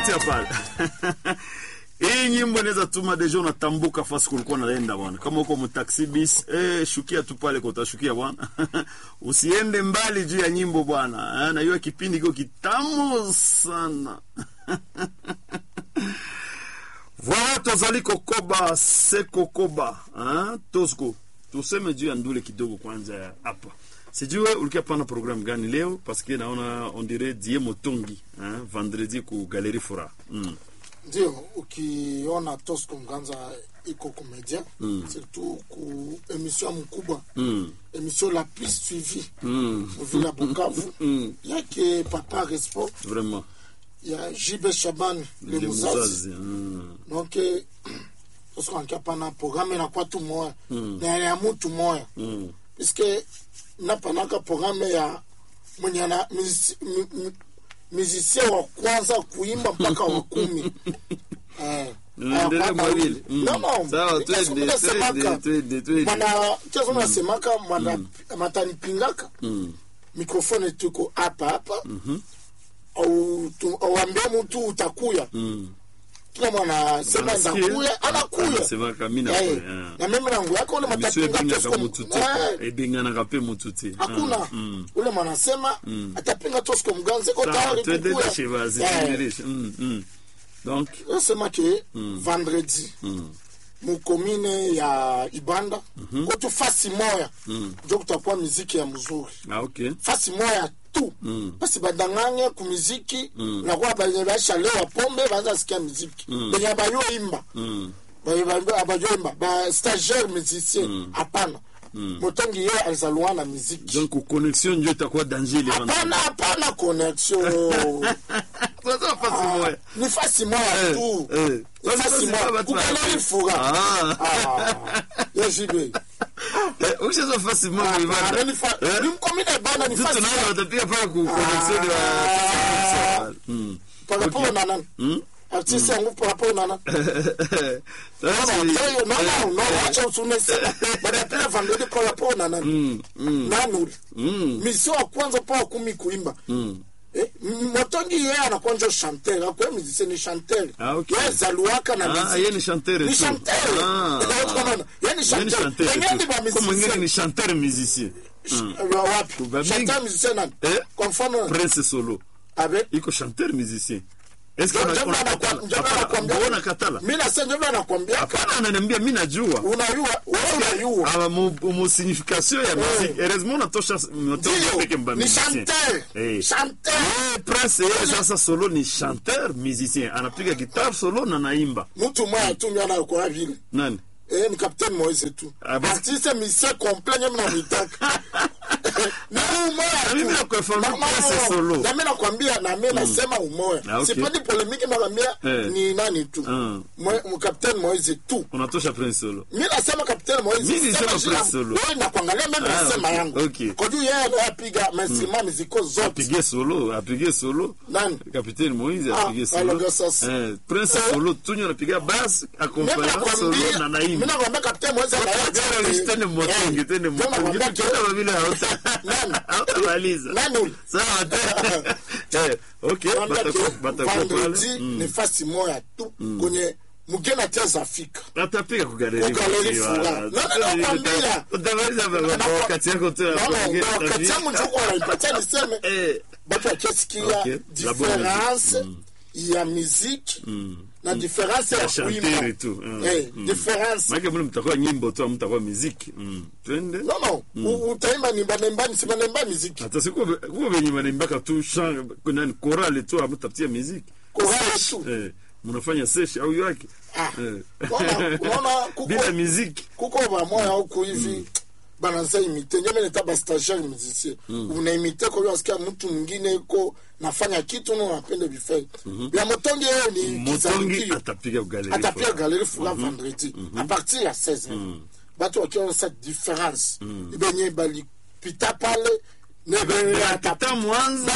pale hii nyimbo inaweza tuma deja unatambuka fasi kulikuwa naenda bwana. Kama uko mtaxi bis, eh, shukia tu pale kwa utashukia bwana. Usiende mbali juu ya nyimbo bwana. Eh, na hiyo kipindi kiko kitamu sana. Voilà tozali kokoba seko koba. Hein? Tosko. Tuseme juu ya ndule kidogo kwanza hapa. Sijue ulikuwa pana programu gani leo parce que naona on dirait Die Motongi, hein? Vendredi ku Galerie Fora. Mm. ndio ukiona Tosco Mganza iko komedia mm. surtout ku emission mkubwa Mm. emission la plus suivie Mm. muvile ya Bukavu Mm. yake Papa Respo Vraiment. ya Jibe Shaban le Le Muzazi Muzazi. Mm. donc eh, Tosco ankia pana programme inakuwa tu moya Mm. na ya mutu moya Mm. puisque napanaka programme ya mwenye ana musicien mi, mi, musicien wa kwanza kuimba mpaka wa kumi eh, Unaendelea hapana mwavile. ule. Mm. No, no. Sawa, Nika twende, siku nasemaka, twende, twende, twende. mwana kezo nasemaka mwana matanipingaka Mm. mikrofone tuko hapa hapa au tu- auambie mtu utakuya Mm. kila mwana sema Anasikia? ndakuya anakuya Anasemaka, mi Eh, nakuya, ah. na mimi nangu yako ule Emission matapinga ebengaka Tosco- mutu te Eh, ebenganaka mpe mutu te hakuna Ah, mm. ule mwanasema atapinga Tosco Mganza ko Sawa, tayari tuendelee kukuya. Shivazi, Eh, tuendelee. Mm, mm. donc nasema ke vendredi mukomine ya ibanda kotu fasi moya njo kutakuwa miziki ya mzuri ah, ok fasi moya tu basi badanganye ku miziki nakuwa benye baishalewa pombe baanza sikia miziki benye bayoimba Mm. abayoimba ba stagiaire musicien hapana motongi ye alizaluwa na miziki donc connexion njo itakuwa danger ile hapana hapana connexion Sasa fasi moya. ni fasi moya Eh, tu eh. Ni Sasa fasi fasi moya moya batu kukaleli wanapenda. fura Ah. Ah, yejibe Eh, ukishazwa fasi moya ibada. Eh? ni mkomine bana ni Sisi fasi tunaona moya watapiga pale ku connexion ya Mm. paraporo na nani artiste yangu paraporo na nani Sasa Mama, si- hey, no, no, no, wacha usunesema badapia vandodi paraporo na nani nani ule misio wa kwanza pa wa kumi kuimba Eh, m- motongi yeye anakuwa njo chanteur akwe musicien ni chanteur Ah, okay. Yeye zaluaka na Ah, muziki. yeye ni chanteur ni tu. chanteur Ah, Unaona? ah. Yeye ni Yeye ni chanteur chanteur Wengine tu. ni ba Kwa mwingine musicien. ni chanteur musicien Sh- wa wapi Ba mingi. chanteur musicien nani Eh? kwa mfano Prince Solo abe iko chanteur musicien est-ce que Ndio una- maana unakatala? nakwa- ndio maana Hapana, nakwambia- mbona katala mimi nasema ndio maana nakwambia hapana ananiambia mi najua unayua wewe unayua Ah, mu, mu signification ya musique heureusement natosha natosha peke mba ni musicien chanteur Eh. chanteur Eh, Prince yeye sasa solo ni chanteur musicien anapiga guitar solo na naimba mtu mmoja tu ndio anakuwa vile nani eh ni capitaine Moise tu Ah, bon? artiste musicien complet nyama na mitaka na umoja Na mimi nakufahamu Na- na- Prince Solo. na mimi nakwambia na mimi nasema umoja Ah, okay. sipendi polemiki nakwambia Eh. ni nani tu Mm. Mwe- mu capitaine Moise tu unatosha Prince solo mi nasema kapitani Moise, Mi nisema sema jina- Prince Solo. wewe nakuangalia mimi Ah, nasema okay, yangu okay. kwa juu yeye anapiga mainstrument muziko zote apige solo apige solo Nani? capitaine Moise Ah, apige solo aloga sasa. eh, Prince Eh. solo tunyo anapiga bass Mimi accompagné solo nakwambia na mimi naimba nakwambia kapitani Moise anaye tene motongi tene motongi kama vile hauta Nani? hautamaliza nani ule sawa eh okay Nakwambia batakuwa ke batakuwa vendredi pale ni fasi moya tu kwenye mugeni atia Afrika atapiga kugaleri Kugaleri furaha. No, no, nakwambia. utamaliza wakati yako tu ya Naona kuongea ndio wakati tabia. yangu ndio kwa naipatia niseme eh batu wakisikia Okay. La bonne difference ya muziki na difference ya Ya kuimba chanteur tu, mm, Eh, mm. difference maana mbona mtakuwa nyimbo tu mtakuwa muziki mm. twende no no U- utaimba nimba nimba nisema nimba muziki hata siku kuwa venye wanaimbaka tu chant nani chorale tu amtafutia muziki Chorale tu. eh mnafanya sesh au yake Ah. eh Unaona- unaona kuko- bila muziki kuko bamoya huku hivi banaza imite ndio mimi nita ba stagiaire musicien unaimite kwa hiyo asikia mtu mwingine iko nafanya kitu na unapenda bifai ya motongi yeye ni motongi kizalukio atapiga kugaleri atapia galerie fula vendredi à partir ya 16 batu wakiona sa différence benye balipita pale Yapita mwanzo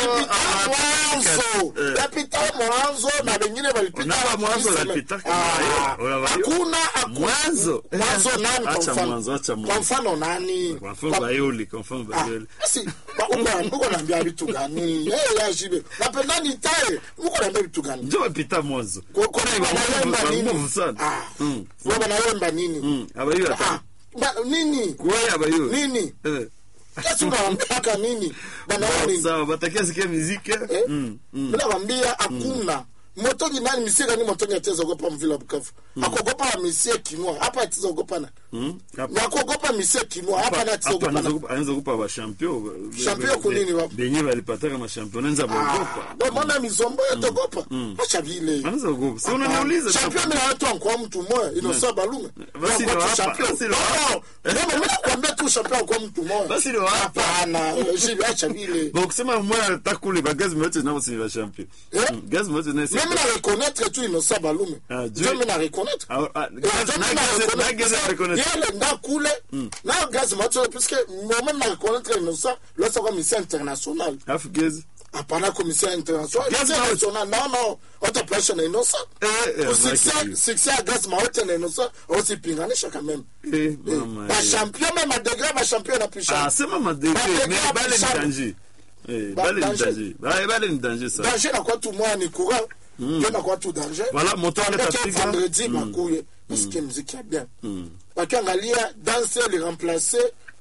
mwanzo Eh. yapita mwanzo na wengine walipita Unapa mwanzo wakisema- unapita kama Ah, hiyo, unavaa hiyo. hakuna hakuna- Mwanzo. mwanzo nani kwa Acha mfano? mwanzo, acha mwanzo. kwa mfano nani Kwa mfano Kwa- Bayoli, kwa mfano Ah, Bayoli. basi, ba- uko- uko naambia vitu gani Eh, ya shibe napenda nitae uko naambia vitu gani Ndio wapita mwanzo. Kwa- kwa- Kuna wanaimba nguvu- nini? nguvu sana. Ah, Mm. wao wanaimba nini Mm. Abayo Ah, hata. ba- nini Kwa abayo. nini Eh. Yesu unawaambiaka nini banaona nini Sawa, batakia sikia muziki. Eh? Mm. Mm. mi nakwambia hakuna motongi nani misie gani motongi ataweza ogopa mvila bukavu akogopa wa misie kinua hapa ataweza ogopa na Mm. Hapa- na kuogopa misie kinua hapa na ataweza hapa ogopa anaweza na kupa- anaweza kupa bashampio Shampio kunini wa- benye balipataka mashampio anaweza baogopa Ah, mbona mizombo yatogopa acha vile anaweza kuogopa si unaniuliza tu. champion mina watu ankuwa mtu moya inosa balume Basi Inakuwa ndio tu hapa, champion. basi ndio No, hapa. no, no, mi nakwambia tu champion ankuwa mtu moya Basi ndio hapa. hapana jibi acha vile Bon, kusema mmoja takule ba gaz mote nabo si ba champion Eh? Mm, gaz mote na si mimi na reconnaître tu inosa balume Ah, ndio Dieu. mi na reconnaître Ah, ah, Eh, gaz- ndio na mi na gaz- reconnaître. na gaz na reconnaître. yele nda kule na gaz macho puisque moi-même na reconnaître inosa losa kwa mission internationale Alafu gaz hapana commission internationale Gaz Mission Maote. internationale non non autoplation na inosa Eh, eh, Succès- Mike. succès ya gas maote na inosa osipinganisha quand même eh mama eh. bachampion même adegré bachampion na plus ah sema madege Madege mais ya bale ni Bishara. danger eh Ba- bale ni danger. danger Ba- bale ni danger ça danger nakuwa tu moya ni courant ndio nakuwa tu danger Voilà, moto aleta Peke piga. vendredi bakuye basikie muziki ya bien bakiangalia danse liremplace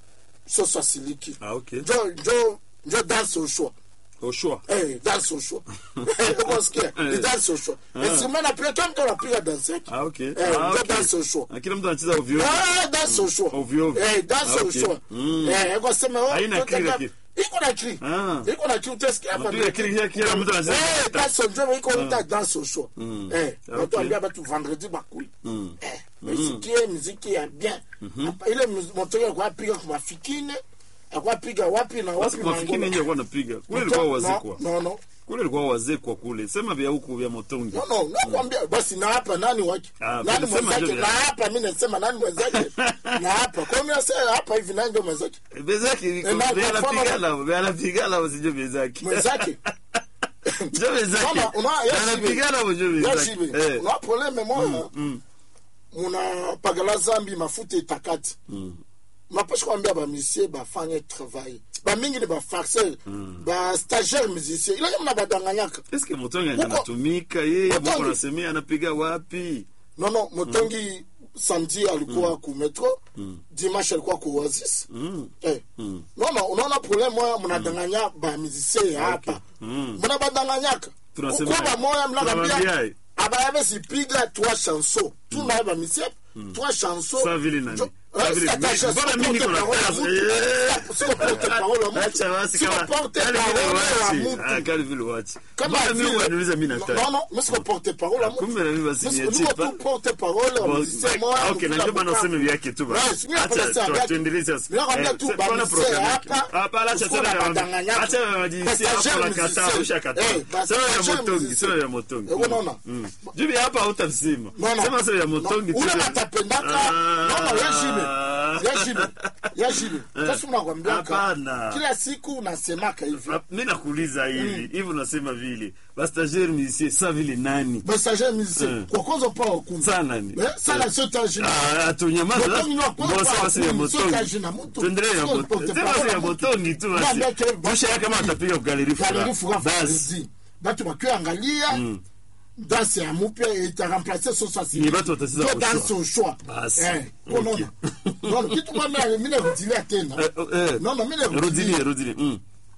soso asiliki ah OK njo njo njo danse au choix au choix Eh, danse au choix ukosikia ni danse au choix instrument napiga kila mtu anapiga danse yake ah OK Eh, ah njo OK danse au choix Ah, kila mtu anacheza ovyo Ah, danse au choix Ovyo ovyo. Eh, danse Ah, au okay. choix Mm. Eh, ukosema oh, Haina toka kili hapa. lakini. iko na kili Ah. iko na kili utasikia hapa Mtu ya kili ya kila mtu anacheza Eh, danse njo iko ita danse au choix eh Ah, watu okay. ambia batu vendredi bakuli eh misikie muziki ya bien Hapa, ile motoyo kwa piga kwa mafikine akwa piga wapi na basi wapi mafikini Mangola. nje alikuwa anapiga kule ilikuwa wazee No, kwa no no kule ilikuwa wazee kwa kule sema vya huku vya motongi no no nakwambia basi na hapa nani wake Ah, nani sema mwenzake ndio na vya- hapa mimi nasema nani mwenzake na hapa kwa mimi nasema hapa hivi nani ndio mwenzake bezaki Eh, na- kwa mfano- anapigana anapigana usije bezaki mwenzake ndio bezaki Mama, una- yes, anapigana usije bezaki yashibe eh una probleme moya munapagala zambi mafuta etakati mapasha kwambia bamisie bafanye travail bamingi ni bafarceur bastagiaire musicien ilanye muna badanganyaka est-ce que motongi Muko- anatumika yeye Motongi. mbona anasemea anapiga wapi nono motongi samedi alikuwa ku metro dimanche alikuwa ku oasis eh. nono unaona problème moya munadanganya bamusicien ya hapa muna badanganyaka Tunasema- kuko bamoya tunawambia mnakambia ye. abayave sipiga trois chansons tunaye bamisie trois chansons Sa vile nani? Jo- Sa Eh, vile- sika ta mi- chanson, mbona mimi niko na porte parole ya kazi? mtu. Eh. Sika porte parole ya mtu. acha basi Sika kama porte kali vile parole ya wachi mtu. ah kali vile wachi Kama mbona mimi vile- unaniuliza mimi nataka Non, non, mi siko porte parole ya mtu. kumbe na mimi basi Mi siko- niachie niko pa- tu porte parole ya Bon, musicien moya, okay, mkila najua bana Bukavu. useme vyake tu basi. Yes, mimi napenda Acha, sana tu- vyake. tuendelee sasa. Mimi nakwambia Eh, tu sasa ba tuone musicien program hapa, yake. Hapa, acha usikuwe tena na ya- badanganyaka. acha ya majinsia hapo Stagiaire la kataa, musicien. ushakataa. Eh, ba- Sema ya stagiaire motongi, musicien. sema ya motongi. Eh, unaona? Mm. Juu ya hapa hautamsema. Non, non. Sema sema ya motongi Non, tu. ule batapendaka Ah. nono yashibe yashibe yashibe kasi unakwambiaka Hapana. kila siku nasemaka hivi mi nakuuliza hivi hivi unasema vile bastagiaire musicien sa vile nani basager musicien Eh. kwa kwanza pa wakumi sa nani Eh, sana sio tajina Ah, atunyamaza Motongi ni wa kwanza Mbona kwa sasa ya kumi, sio motongi kazi na mtu. tuendelee ya Sio motongi porte sema parole sasa ya ya mtu. motongi tu basi Mwambie ke- busha yake kama atapiga galeri galeri fura fura basi vendredi batu bakiangalia danse ya mupya itaremplace soso Ni batu watacheza kwa danse au choix Basi. Eh, unaona non kitu mimi mimi narudilia tena Eh, eh. non non mimi rudilie narudilia rudilie mm.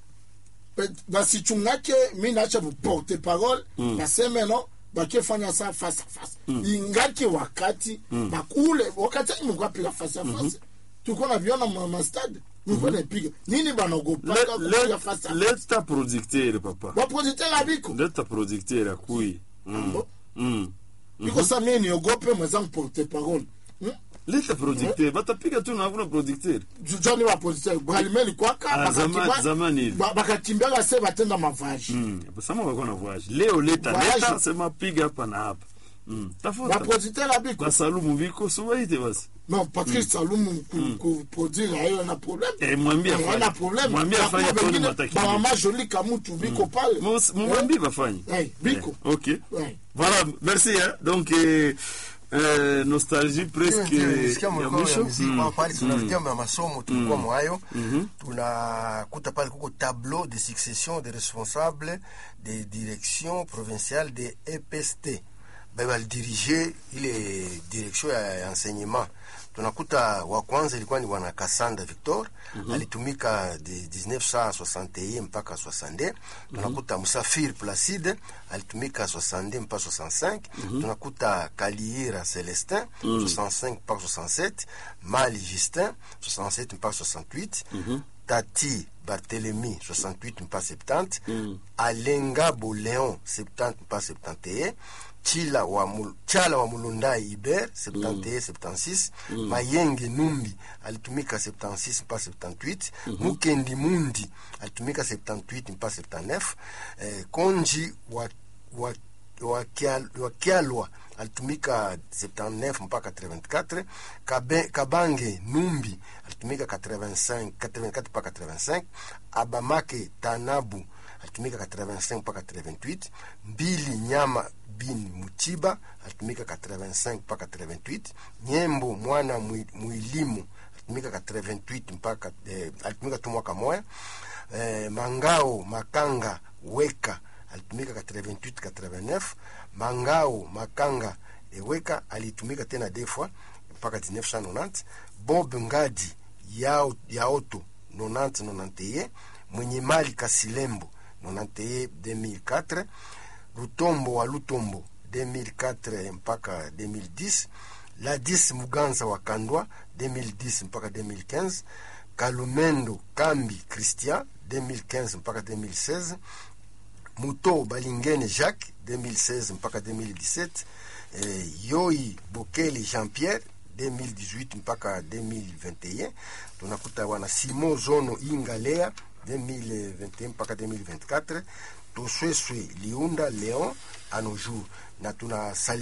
basichungake mi naacha porte parole baseme no bakifanya sa face à face ingaki wakati bakule wakati ani mlikuwa piga face à face tulikuwa na viona ma ma stade mlikuwa napiga nini banagopaka Le- kupiga le- face à face leta producteur papa baprojecteur abiko leta producteur akui mm. Bo- mm. iko sa mie niogope mwenzangu porte parole Hmm? leta producteur batapiga tu na hakuna producteur joni baprojecteur balimeli kwaka Ah, bakakimba- zama- zamani hivi. ba- bakakimbiaka se batenda mavaji mm. sama walikuwa na voyage leo leta Voyage. leta sema piga hapa na hapa mm. tafuta baprojecteur abiko basalumu biko subaite basi non patrice salumu ku- kuproduire ayo na problème Eh, mwambie Eh, afanye. haina problème Mwambie Na afanye kuwa Tony wengine, Mataki. bamama joli kamutu biko pale Mus- mumwambie bafanye Eh, biko Eh, ok Ouais. voilà merci hein. donc eh, eh, nostalgie presque nisikia ya mlikuwa ya mwisho muziki Mm. kwa pale tunafikia ma masomo tulikuwa mwayo tunakuta pale kuko tableau de succession des responsables de direction provinciale de EPST baye balidirige ile direction ya ya enseignement tunakuta wa kwanza ilikuwa ni bwana Kasanda Victor alitumika de 1961 mpaka 62 tunakuta Musafir Placide alitumika 62 mpaka 65 tunakuta Kaliira Celestin 65 mpaka 67 Mali Justin 67 mpaka 68 Tati Barthélemy 68 mpaka 70 Alenga Boléon 70 mpaka 71 Chila wa Mul- Chala wa Mulundai Iber 71 76 Mayenge Numbi alitumika 76 mpaka 78 Mukendi Mundi alitumika 78 mpaka 79 eh, Konji wa, wa, wa, Kial- wa Kialwa alitumika 79 mpaka 84 Kabe, Kabange Numbi alitumika 85 84 mpaka 85 Abamake Tanabu alitumika 85 mpaka 88 Mbili Nyama bin Mutiba alitumika 85 mpaka 88 Nyembo mwana Mwi- Mwilimu alitumika 88 mpaka eh, alitumika tu mwaka moya eh, Mangao Makanga Weka alitumika 88 89 Mangao Makanga Eweka alitumika tena defwa mpaka 1990 Bob Ngadi yao yaoto 90 91 mwenye mali Kasilembo 91 2004 Lutombo wa Lutombo 2004 mpaka 2010 Ladis Muganza wa Kandwa 2010 mpaka 2015 Kalumendo Kambi Christian 2015 mpaka 2016 Muto Balingene Jacques 2016 mpaka 2017 eh, Yoi Bokeli Jean-Pierre 2018 mpaka 2021 tunakuta wana Simo Zono Ingalea 2021 mpaka 2024 Tosweswe Liunda Leon à nos jours na tuna